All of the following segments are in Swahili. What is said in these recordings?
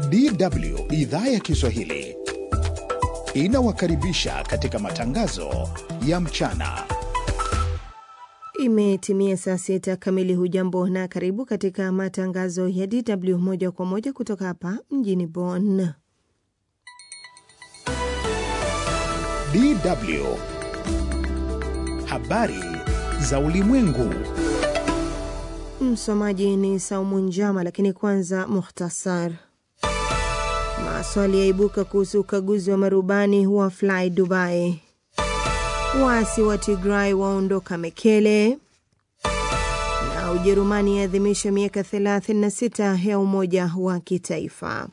DW idhaa ya Kiswahili inawakaribisha katika matangazo ya mchana. Imetimia saa sita kamili. Hujambo na karibu katika matangazo ya DW moja kwa moja kutoka hapa mjini Bonn. DW habari za ulimwengu. Msomaji ni Saumu Njama, lakini kwanza muhtasar. Maswali yaibuka kuhusu ukaguzi wa marubani wa Fly Dubai. Waasi wa Tigray waondoka Mekele, na Ujerumani yaadhimisha miaka 36 ya umoja wa kitaifa.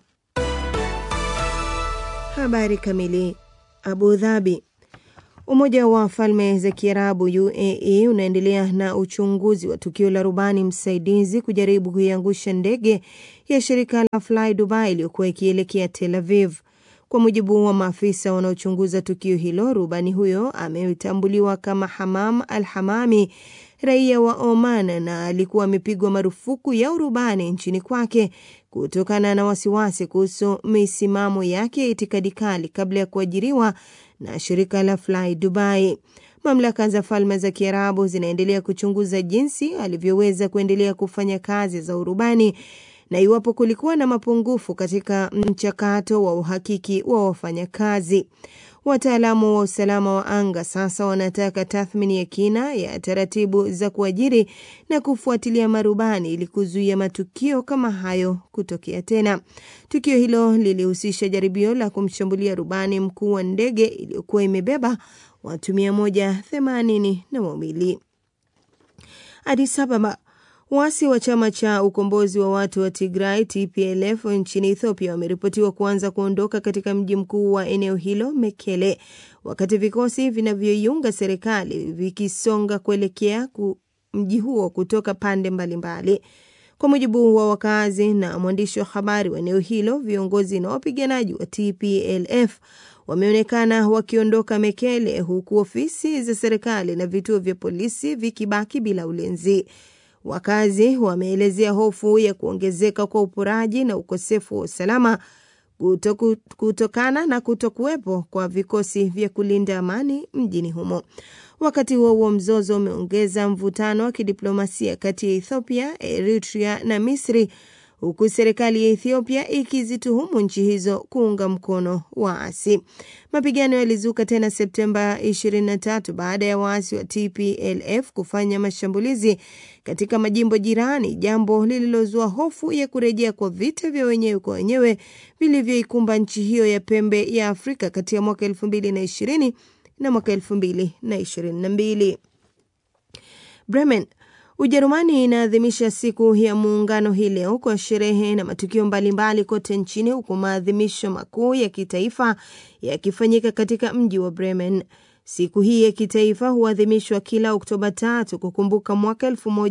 Habari kamili. Abu Dhabi. Umoja wa Falme za Kiarabu UAE unaendelea na uchunguzi wa tukio la rubani msaidizi kujaribu kuiangusha ndege ya shirika la Fly Dubai iliyokuwa ikielekea Tel Aviv. Kwa mujibu wa maafisa wanaochunguza tukio hilo, rubani huyo ametambuliwa kama Hamam Al Hamami, raia wa Oman, na alikuwa amepigwa marufuku ya urubani nchini kwake kutokana na wasiwasi kuhusu misimamo yake ya itikadi kali kabla ya kuajiriwa na shirika la Fly Dubai. Mamlaka za Falme za Kiarabu zinaendelea kuchunguza jinsi alivyoweza kuendelea kufanya kazi za urubani na iwapo kulikuwa na mapungufu katika mchakato wa uhakiki wa wafanyakazi. Wataalamu wa usalama wa anga sasa wanataka tathmini ya kina ya taratibu za kuajiri na kufuatilia marubani ili kuzuia matukio kama hayo kutokea tena. Tukio hilo lilihusisha jaribio la kumshambulia rubani mkuu wa ndege iliyokuwa imebeba watu mia moja themanini na wawili. Addis Ababa. Waasi wa chama cha ukombozi wa watu wa Tigray TPLF nchini Ethiopia wameripotiwa kuanza kuondoka katika mji mkuu wa eneo hilo Mekele, wakati vikosi vinavyoiunga serikali vikisonga kuelekea ku mji huo kutoka pande mbalimbali mbali. Kwa mujibu wa wakazi na mwandishi wa habari wa eneo hilo, viongozi na wapiganaji wa TPLF wameonekana wakiondoka Mekele, huku ofisi za serikali na vituo vya polisi vikibaki bila ulinzi. Wakazi wameelezea hofu ya kuongezeka kwa uporaji na ukosefu wa usalama kutoku, kutokana na kutokuwepo kwa vikosi vya kulinda amani mjini humo. Wakati huo huo, mzozo umeongeza mvutano wa kidiplomasia kati ya Ethiopia, Eritrea na Misri, huku serikali ya Ethiopia ikizituhumu nchi hizo kuunga mkono waasi. Mapigano yalizuka tena Septemba 23 baada ya waasi wa TPLF kufanya mashambulizi katika majimbo jirani, jambo lililozua hofu ya kurejea kwa vita vya wenyewe kwa wenyewe vilivyoikumba nchi hiyo ya pembe ya Afrika kati ya mwaka 2020 na mwaka 2022. Bremen Ujerumani inaadhimisha siku ya muungano hii leo kwa sherehe na matukio mbalimbali kote nchini huku maadhimisho makuu ya kitaifa yakifanyika katika mji wa Bremen. Siku hii ya kitaifa huadhimishwa kila Oktoba tatu kukumbuka mwaka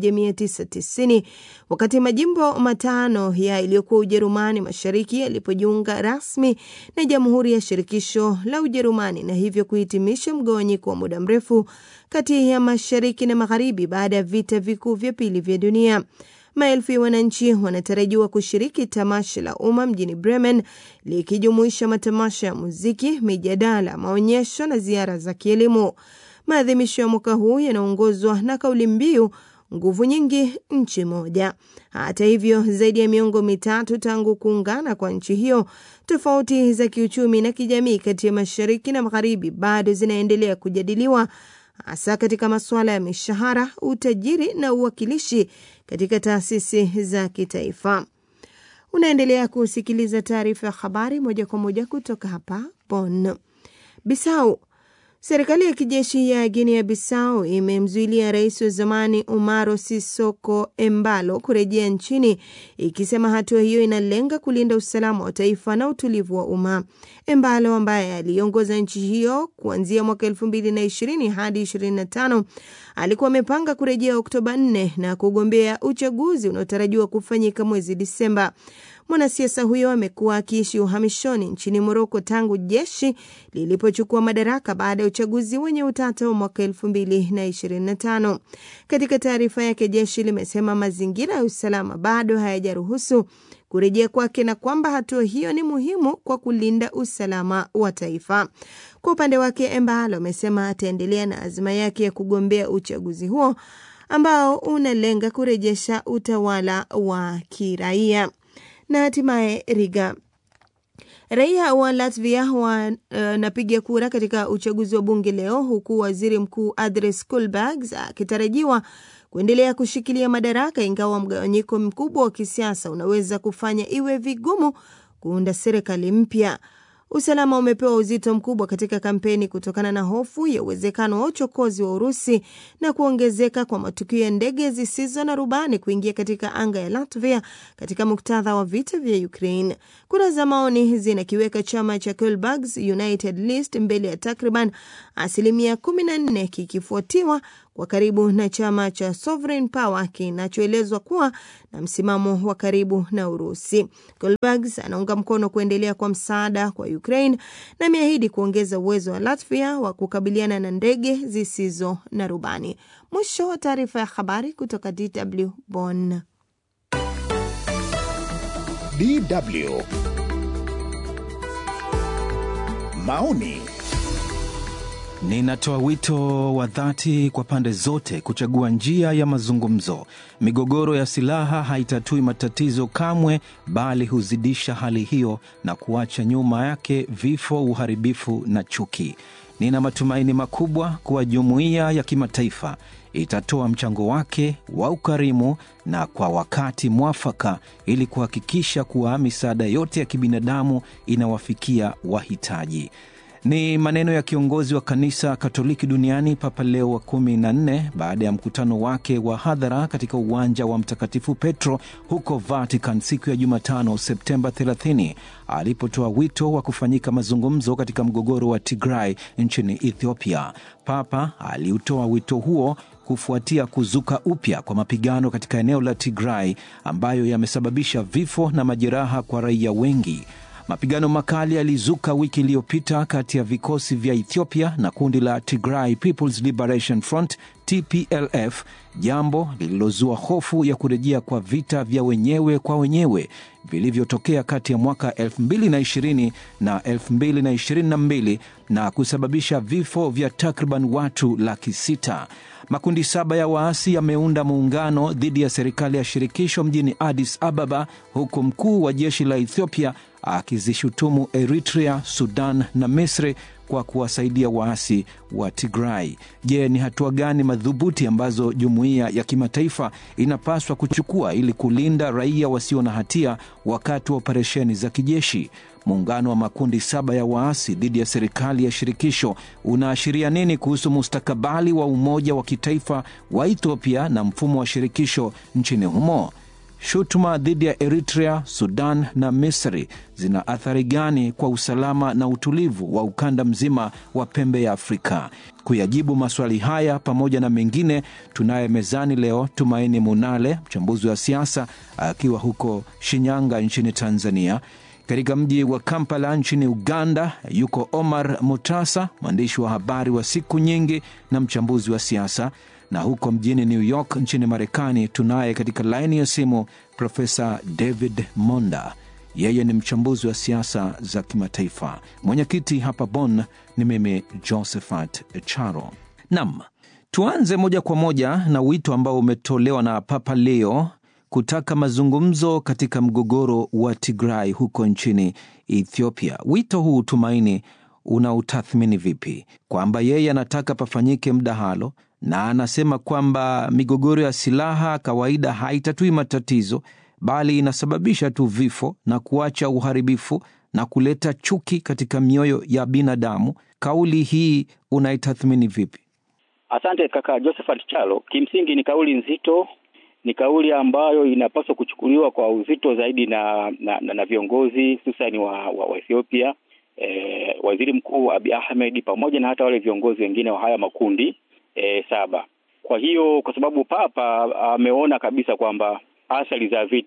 1990 wakati majimbo matano ya iliyokuwa Ujerumani Mashariki yalipojiunga rasmi na Jamhuri ya Shirikisho la Ujerumani na hivyo kuhitimisha mgawanyiko wa muda mrefu kati ya Mashariki na Magharibi baada ya vita vikuu vya pili vya dunia. Maelfu ya wananchi wanatarajiwa kushiriki tamasha la umma mjini Bremen likijumuisha matamasha ya muziki, mijadala, maonyesho na ziara za kielimu. Maadhimisho ya mwaka huu yanaongozwa na kauli mbiu nguvu nyingi nchi moja. Hata hivyo, zaidi ya miongo mitatu tangu kuungana kwa nchi hiyo, tofauti za kiuchumi na kijamii kati ya mashariki na magharibi bado zinaendelea kujadiliwa hasa katika masuala ya mishahara, utajiri na uwakilishi katika taasisi za kitaifa. Unaendelea kusikiliza taarifa ya habari moja kwa moja kutoka hapa Bonn. Bisau. Serikali ya kijeshi ya Guinea Bissau imemzuilia rais wa zamani Umaro Sisoko Embalo kurejea nchini ikisema hatua hiyo inalenga kulinda usalama wa taifa na utulivu wa umma. Embalo ambaye aliongoza nchi hiyo kuanzia mwaka 2020 hadi 25 alikuwa amepanga kurejea Oktoba 4 na kugombea uchaguzi unaotarajiwa kufanyika mwezi Disemba. Mwanasiasa huyo amekuwa akiishi uhamishoni nchini Moroko tangu jeshi lilipochukua madaraka baada ya uchaguzi wenye utata wa mwaka 2025. Katika taarifa yake, jeshi limesema mazingira ya usalama bado hayajaruhusu kurejea kwake na kwamba hatua hiyo ni muhimu kwa kulinda usalama wa taifa. Kwa upande wake, Embalo amesema ataendelea na azma yake ya kugombea uchaguzi huo ambao unalenga kurejesha utawala wa kiraia. Na hatimaye Riga, raia wa Latvia wanapiga uh, kura katika uchaguzi wa bunge leo, huku waziri mkuu Andris Kulbergs akitarajiwa kuendelea kushikilia madaraka, ingawa mgawanyiko mkubwa wa kisiasa unaweza kufanya iwe vigumu kuunda serikali mpya. Usalama umepewa uzito mkubwa katika kampeni kutokana na hofu ya uwezekano wa uchokozi wa Urusi na kuongezeka kwa matukio ya ndege zisizo na rubani kuingia katika anga ya Latvia katika muktadha wa vita vya Ukraine. Kura za maoni zinakiweka chama cha Kulbergs United List mbele ya takriban asilimia 14 kikifuatiwa kwa karibu na chama cha Sovereign Power kinachoelezwa kuwa na msimamo wa karibu na Urusi. Goldbergs anaunga mkono kuendelea kwa msaada kwa Ukraine na ameahidi kuongeza uwezo wa Latvia wa kukabiliana na ndege zisizo na rubani. Mwisho wa taarifa ya habari kutoka DW Bonn. DW maoni Ninatoa wito wa dhati kwa pande zote kuchagua njia ya mazungumzo. Migogoro ya silaha haitatui matatizo kamwe, bali huzidisha hali hiyo na kuacha nyuma yake vifo, uharibifu na chuki. Nina matumaini makubwa kuwa jumuiya ya kimataifa itatoa mchango wake wa ukarimu na kwa wakati mwafaka ili kuhakikisha kuwa misaada yote ya kibinadamu inawafikia wahitaji. Ni maneno ya kiongozi wa kanisa Katoliki duniani Papa Leo wa kumi na nne baada ya mkutano wake wa hadhara katika uwanja wa Mtakatifu Petro huko Vatican siku ya Jumatano Septemba 30 alipotoa wito wa kufanyika mazungumzo katika mgogoro wa Tigray nchini Ethiopia. Papa aliutoa wito huo kufuatia kuzuka upya kwa mapigano katika eneo la Tigray ambayo yamesababisha vifo na majeraha kwa raia wengi. Mapigano makali yalizuka wiki iliyopita kati ya vikosi vya Ethiopia na kundi la Tigray People's Liberation Front TPLF, jambo lililozua hofu ya kurejea kwa vita vya wenyewe kwa wenyewe vilivyotokea kati ya mwaka 2020 na 2022 na kusababisha vifo vya takriban watu laki sita. Makundi saba ya waasi yameunda muungano dhidi ya serikali ya shirikisho mjini Addis Ababa, huku mkuu wa jeshi la Ethiopia akizishutumu Eritrea, Sudan na Misri kwa kuwasaidia waasi wa Tigray. Je, ni hatua gani madhubuti ambazo jumuiya ya kimataifa inapaswa kuchukua ili kulinda raia wasio na hatia wakati wa operesheni za kijeshi? Muungano wa makundi saba ya waasi dhidi ya serikali ya shirikisho unaashiria nini kuhusu mustakabali wa umoja wa kitaifa wa Ethiopia na mfumo wa shirikisho nchini humo? Shutuma dhidi ya Eritrea, Sudan na Misri zina athari gani kwa usalama na utulivu wa ukanda mzima wa pembe ya Afrika? Kuyajibu maswali haya pamoja na mengine, tunaye mezani leo Tumaini Munale, mchambuzi wa siasa akiwa huko Shinyanga nchini Tanzania. Katika mji wa Kampala nchini Uganda yuko Omar Mutasa, mwandishi wa habari wa siku nyingi na mchambuzi wa siasa na huko mjini New York nchini Marekani tunaye katika laini ya simu Profesa David Monda. Yeye ni mchambuzi wa siasa za kimataifa. Mwenyekiti hapa Bonn ni mimi Josephat Charo. Nam, tuanze moja kwa moja na wito ambao umetolewa na Papa Leo kutaka mazungumzo katika mgogoro wa Tigray huko nchini Ethiopia. Wito huu Tumaini, unautathmini vipi? Kwamba yeye anataka pafanyike mdahalo na anasema kwamba migogoro ya silaha kawaida haitatui matatizo bali inasababisha tu vifo na kuacha uharibifu na kuleta chuki katika mioyo ya binadamu. Kauli hii unaitathmini vipi? Asante kaka Josephat Chalo. Kimsingi ni kauli nzito, ni kauli ambayo inapaswa kuchukuliwa kwa uzito zaidi na na, na, na viongozi hususani wa, wa, wa Ethiopia, e, waziri mkuu Abiy Ahmed pamoja na hata wale viongozi wengine wa haya makundi E, saba. Kwa hiyo kwa sababu Papa ameona kabisa kwamba athari za vita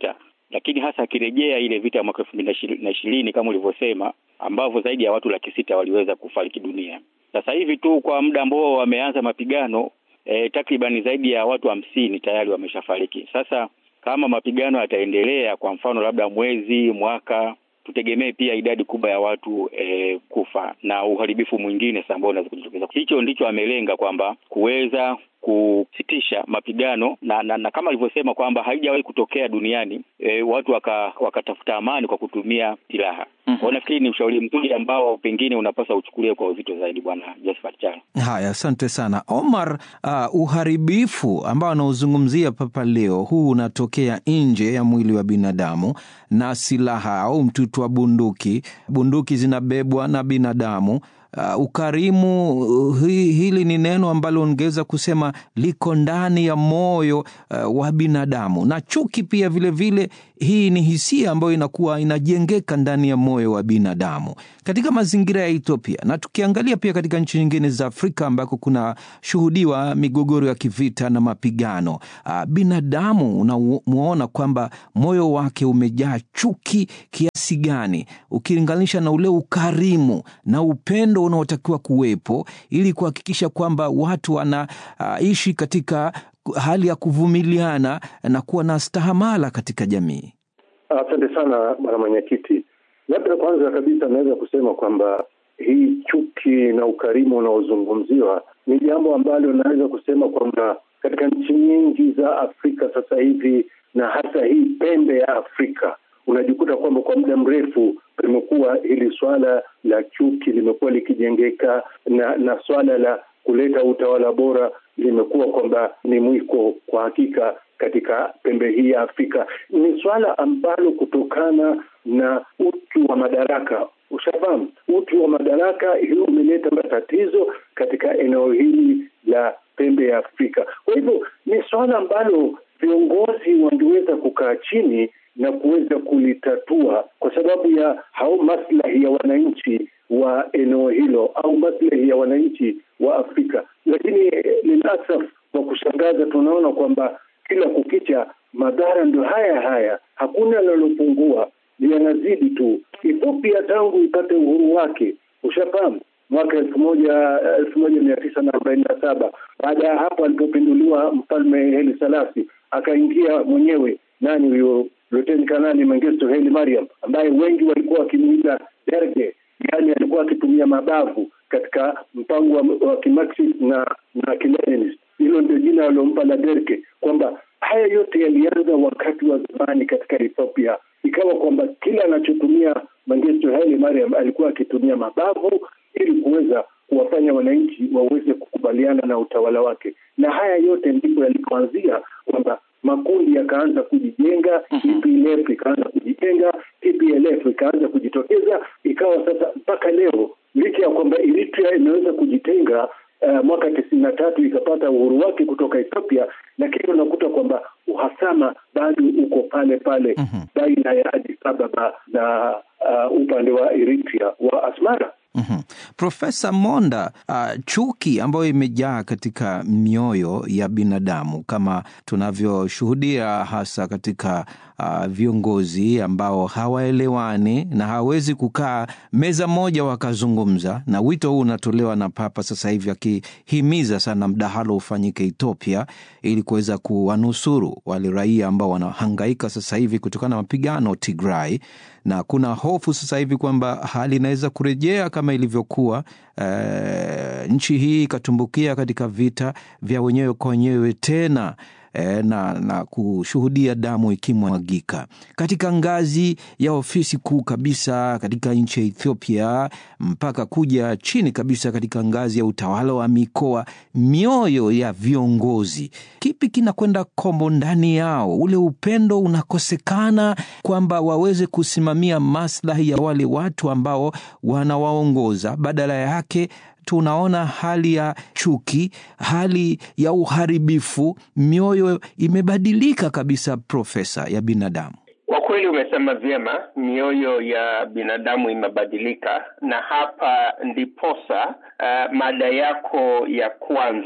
lakini hasa akirejea ile vita ya mwaka elfu mbili na ishirini kama ulivyosema, ambavyo zaidi ya watu laki sita waliweza kufariki dunia. Sasa hivi tu kwa muda ambao wameanza mapigano e, takribani zaidi ya watu hamsini tayari wameshafariki. Sasa kama mapigano yataendelea, kwa mfano labda mwezi, mwaka, tutegemee pia idadi kubwa ya watu e, kufa na uharibifu mwingine sasa ambao unaweza kujitokeza. Hicho ndicho amelenga kwamba kuweza kusitisha mapigano na, na, na kama alivyosema kwamba haijawahi kutokea duniani e, watu wakatafuta waka amani kwa kutumia silaha. Mm -hmm. Nafikiri ni ushauri mzuri ambao pengine unapaswa uchukuliwe kwa uzito zaidi, Bwana Josephat Charo. Haya, asante sana Omar. Uh, uharibifu ambao anaozungumzia Papa leo huu unatokea nje ya mwili wa binadamu na silaha au mtutu wa bunduki. Bunduki zinabebwa na binadamu. Uh, ukarimu uh, hi, hili ni neno ambalo ungeweza kusema liko ndani ya moyo uh, wa binadamu, na chuki pia vilevile vile, hii ni hisia ambayo inakuwa inajengeka ndani ya moyo wa binadamu katika mazingira ya Ethiopia, na tukiangalia pia katika nchi nyingine za Afrika ambako kuna shuhudiwa migogoro ya kivita na mapigano uh, binadamu unamuona kwamba moyo wake umejaa chuki kiasi gani ukilinganisha na ule ukarimu na upendo unaotakiwa kuwepo ili kuhakikisha kwamba watu wanaishi uh, katika hali ya kuvumiliana na kuwa na stahamala katika jamii. Asante sana bwana mwenyekiti. Labda kwanza kabisa naweza kusema kwamba hii chuki na ukarimu unaozungumziwa ni jambo ambalo naweza kusema kwamba katika nchi nyingi za Afrika sasa hivi na hasa hii pembe ya Afrika unajikuta kwamba kwa muda mrefu limekuwa hili swala la chuki limekuwa likijengeka na na swala la kuleta utawala bora limekuwa kwamba ni mwiko kwa hakika katika pembe hii ya Afrika. Ni swala ambalo kutokana na uchu wa madaraka, ushafahamu, uchu wa madaraka hiyo umeleta matatizo katika eneo hili la pembe ya Afrika. Kwa hivyo ni swala ambalo viongozi wangeweza kukaa chini na kuweza kulitatua kwa sababu ya hao maslahi ya wananchi wa eneo hilo au maslahi ya wananchi wa Afrika. Lakini lilasaf, kwa kushangaza, tunaona kwamba kila kukicha madhara ndo haya haya, hakuna linalopungua, yanazidi tu. Ethiopia tangu ipate uhuru wake, ushafahamu mwaka elfu moja elfu moja mia tisa na arobaini na saba baada ya hapo alipopinduliwa mfalme Haile Selassie akaingia mwenyewe nani huyo Luteni Kanali Mengistu Haile Mariam ambaye wengi walikuwa wakimuita Derge, yaani alikuwa akitumia mabavu katika mpango wa, wa kimarxist na na kileninist. Hilo ndio jina waliompa la Derge, kwamba haya yote yalianza wakati wa zamani katika Ethiopia. Ikawa kwamba kila anachotumia Mengistu Haile Mariam alikuwa akitumia mabavu ili kuweza kuwafanya wananchi waweze kukubaliana na utawala wake, na haya yote ndipo yalipoanzia kwamba makundi yakaanza kujijenga, TPLF ikaanza kujijenga, TPLF ikaanza kujitokeza, ikawa sasa mpaka leo, licha ya kwamba Eritrea imeweza kujitenga uh, mwaka tisini na tatu ikapata uhuru wake kutoka Ethiopia, lakini unakuta kwamba uhasama bado uko pale pale baina ya Addis Ababa na uh, upande wa Eritrea wa Asmara. Mm-hmm. Profesa Monda, uh, chuki ambayo imejaa katika mioyo ya binadamu kama tunavyoshuhudia hasa katika uh, viongozi ambao hawaelewani na hawawezi kukaa meza moja wakazungumza, na wito huu unatolewa na Papa sasa hivi akihimiza sana mdahalo ufanyike Ethiopia ili kuweza kuwanusuru wale raia ambao wanahangaika sasa hivi kutokana na mapigano Tigray, na kuna hofu sasa hivi kwamba hali inaweza kurejea kama ilivyokuwa e, nchi hii ikatumbukia katika vita vya wenyewe kwa wenyewe tena e, na, na kushuhudia damu ikimwagika katika ngazi ya ofisi kuu kabisa katika nchi ya Ethiopia mpaka kuja chini kabisa katika ngazi ya utawala wa mikoa. Mioyo ya viongozi, kipi kinakwenda kombo ndani yao? Ule upendo unakosekana kwamba waweze kusimamia maslahi ya wale watu ambao wanawaongoza, badala yake tunaona hali ya chuki, hali ya uharibifu. Mioyo imebadilika kabisa, Profesa, ya binadamu. Kwa kweli umesema vyema, mioyo ya binadamu imebadilika, na hapa ndiposa uh, mada yako ya kwanza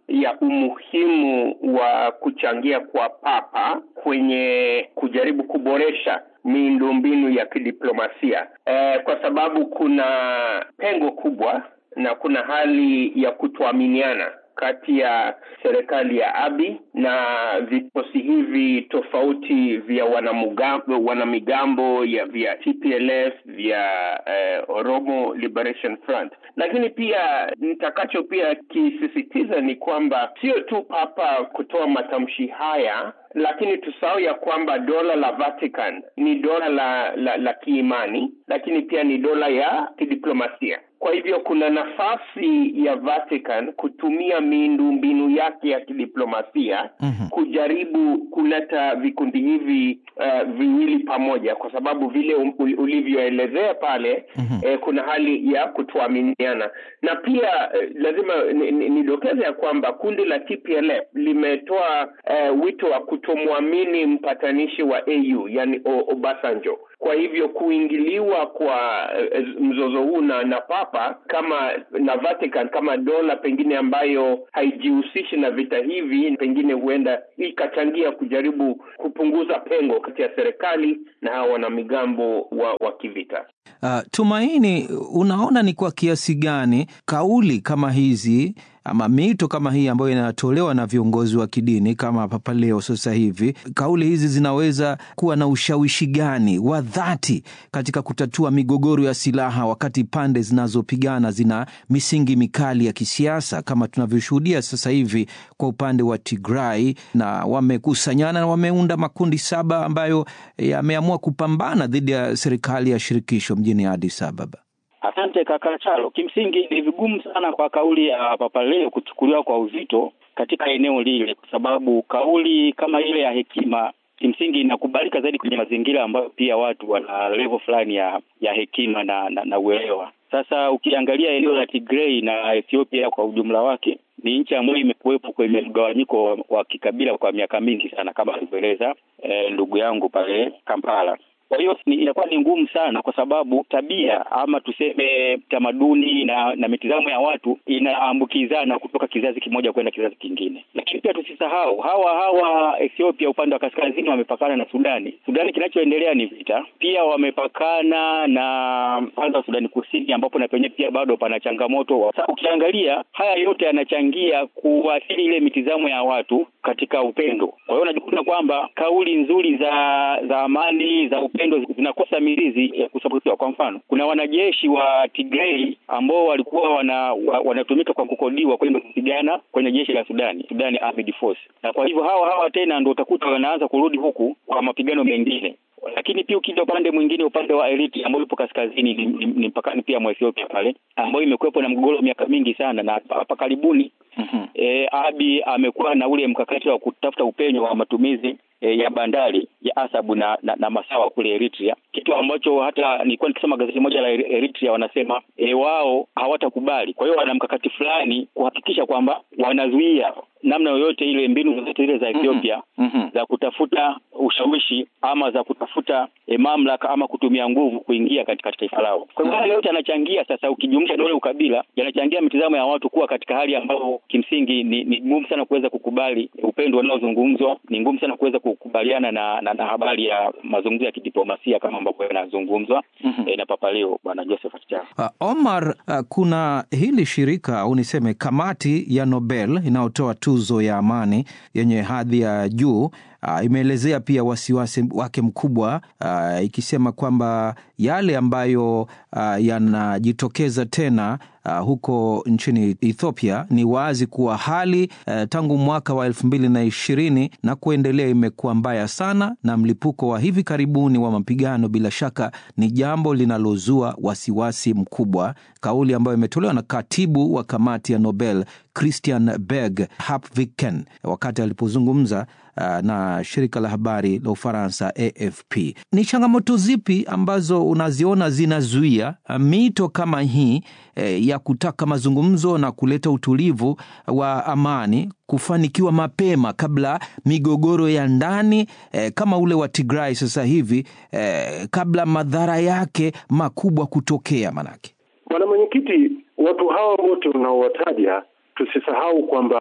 ya umuhimu wa kuchangia kwa Papa kwenye kujaribu kuboresha miundombinu ya kidiplomasia e, kwa sababu kuna pengo kubwa na kuna hali ya kutoaminiana kati ya serikali ya Abi na vikosi hivi tofauti vya wanamigambo, wanamigambo ya vya TPLF vya eh, Oromo Liberation Front. Lakini pia nitakacho pia kisisitiza ni kwamba sio tu Papa kutoa matamshi haya lakini tusahau ya kwamba dola la Vatican ni dola la, la, la kiimani, lakini pia ni dola ya kidiplomasia. Kwa hivyo kuna nafasi ya Vatican kutumia miundombinu yake ya kidiplomasia mm-hmm. kujaribu kuleta vikundi hivi uh, viwili pamoja, kwa sababu vile ulivyoelezea pale mm-hmm. eh, kuna hali ya kutoaminiana na pia eh, lazima nidokeze ni, ni ya kwamba kundi la TPLF limetoa eh, wito wa kutomwamini mpatanishi wa AU yani Obasanjo. Kwa hivyo kuingiliwa kwa eh, mzozo huu na, na Papa kama na Vatican kama dola pengine ambayo haijihusishi na vita hivi, pengine huenda ikachangia kujaribu kupunguza pengo kati ya serikali na hawa wanamigambo wa, wa kivita. Uh, Tumaini, unaona ni kwa kiasi gani kauli kama hizi ama mito kama hii ambayo inatolewa na viongozi wa kidini kama Papa Leo sasa hivi, kauli hizi zinaweza kuwa na ushawishi gani wa dhati katika kutatua migogoro ya silaha, wakati pande zinazopigana zina misingi mikali ya kisiasa kama tunavyoshuhudia sasa hivi kwa upande wa Tigray, na wamekusanyana na wameunda makundi saba ambayo yameamua kupambana dhidi ya serikali ya shirikisho mjini Addis Ababa. Asante kaka Chalo. Kimsingi ni vigumu sana kwa kauli ya Papa Leo kuchukuliwa kwa uzito katika eneo lile, kwa sababu kauli kama ile ya hekima kimsingi inakubalika zaidi kwenye mazingira ambayo pia watu wana level fulani ya ya hekima na, na, na uelewa. Sasa ukiangalia eneo la Tigray na Ethiopia kwa ujumla wake ni nchi ambayo imekuwepo kwenye mgawanyiko wa, wa kikabila kwa miaka mingi sana kama alivyoeleza eh, ndugu yangu pale Kampala. Kwa hiyo inakuwa ni ngumu sana, kwa sababu tabia ama tuseme tamaduni na na mitizamo ya watu inaambukizana kutoka kizazi kimoja kwenda kizazi kingine. Lakini pia tusisahau hawa hawa Ethiopia upande wa kaskazini wamepakana na Sudani. Sudani kinachoendelea ni vita. Pia wamepakana na upande wa Sudani Kusini, ambapo na penyewe pia bado pana changamoto. Sasa ukiangalia haya yote yanachangia kuathiri ile mitizamo ya watu katika upendo. Kwa hiyo unajikuta kwamba kauli nzuri za za amani za upendo zinakosa mizizi ya kusapotiwa. Kwa mfano, kuna wanajeshi wa Tigray ambao walikuwa wana, wa, wanatumika kwa kukodiwa kwenda kupigana kwenye jeshi la Sudani, Sudani Armed Force, na kwa hivyo hawa hawa tena ndio utakuta wanaanza kurudi huku kwa mapigano mengine lakini pia ukija upande mwingine, upande wa Eritrea ambao upo kaskazini, ni, ni, ni mpakani pia mwa Ethiopia pale, ambayo imekuwepo na mgogoro miaka mingi sana, na hapa karibuni mm-hmm. E, Abi amekuwa na ule mkakati wa kutafuta upenyo wa matumizi e, ya bandari ya Asabu na, na, na Masawa kule Eritrea, kitu ambacho hata nilikuwa nikisoma gazeti moja la Eritrea wanasema e, wao hawatakubali. Kwa hiyo wana mkakati fulani kuhakikisha kwamba wanazuia namna yoyote ile, mbinu zozote zile za Ethiopia mm-hmm. za kutafuta ushawishi ama za kutafuta e, mamlaka ama kutumia nguvu kuingia katika taifa lao. Kwa hivyo haya yote yanachangia sasa, ukijumlisha na ule ukabila, yanachangia mitazamo ya watu kuwa katika hali ambayo kimsingi ni, ni ngumu sana kuweza kukubali upendo unaozungumzwa, ni ngumu sana kuweza kukubaliana na, na, na habari ya mazungumzo ya kidiplomasia kama ambavyo yanazungumzwa mm-hmm. e, na Papa Leo Bwana Josephat Charo. Uh, Omar, uh, kuna hili shirika au niseme kamati ya Nobel inayotoa tuzo ya amani yenye hadhi ya juu Uh, imeelezea pia wasiwasi wake mkubwa uh, ikisema kwamba yale ambayo uh, yanajitokeza tena uh, huko nchini Ethiopia ni wazi kuwa hali uh, tangu mwaka wa elfu mbili na ishirini na kuendelea imekuwa mbaya sana, na mlipuko wa hivi karibuni wa mapigano bila shaka ni jambo linalozua wasiwasi mkubwa, kauli ambayo imetolewa na katibu wa kamati ya Nobel Christian Berg Hapviken wakati alipozungumza uh, na shirika la habari la Ufaransa AFP. Ni changamoto zipi ambazo unaziona zinazuia uh, mito kama hii eh, ya kutaka mazungumzo na kuleta utulivu wa amani kufanikiwa mapema kabla migogoro ya ndani eh, kama ule wa Tigray sasa hivi eh, kabla madhara yake makubwa kutokea? Manake bwana mwenyekiti, watu hawa wote unaowataja tusisahau kwamba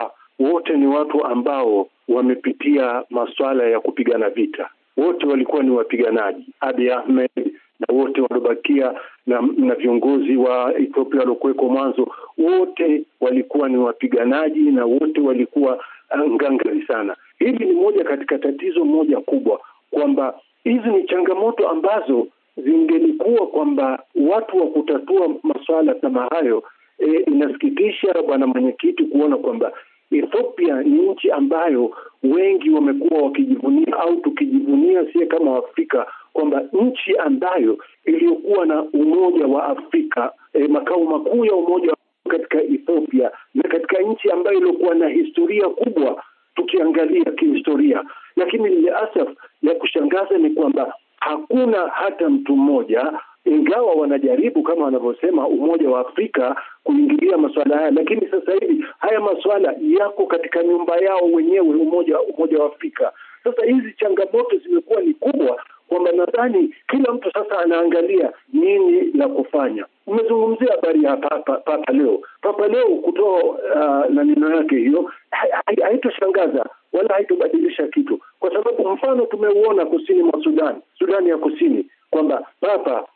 wote ni watu ambao wamepitia masuala ya kupigana vita, wote walikuwa ni wapiganaji. Abiy Ahmed na wote waliobakia na, na viongozi wa Ethiopia waliokuweko mwanzo, wote walikuwa ni wapiganaji na wote walikuwa ngangari sana. Hili ni moja katika tatizo moja kubwa, kwamba hizi ni changamoto ambazo zingelikuwa kwamba watu wa kutatua masuala kama hayo. E, inasikitisha bwana mwenyekiti kuona kwamba Ethiopia ni nchi ambayo wengi wamekuwa wakijivunia au tukijivunia sie kama Waafrika kwamba nchi ambayo iliyokuwa na Umoja wa Afrika e, makao makuu ya Umoja wa katika Ethiopia na katika nchi ambayo iliokuwa na historia kubwa tukiangalia kihistoria, lakini liasaf ya kushangaza ni kwamba hakuna hata mtu mmoja ingawa wanajaribu kama wanavyosema Umoja wa Afrika kuingilia masuala haya, lakini sasa hivi haya masuala yako katika nyumba yao wenyewe, Umoja Umoja wa Afrika. Sasa hizi changamoto zimekuwa ni kubwa, kwamba nadhani kila mtu sasa anaangalia nini la kufanya. Umezungumzia habari ya Papa, Papa Leo. Papa Leo kutoa uh, na neno yake hiyo haitoshangaza wala haitobadilisha kitu, kwa sababu mfano tumeuona kusini mwa Sudan, Sudani ya Kusini kwamba Papa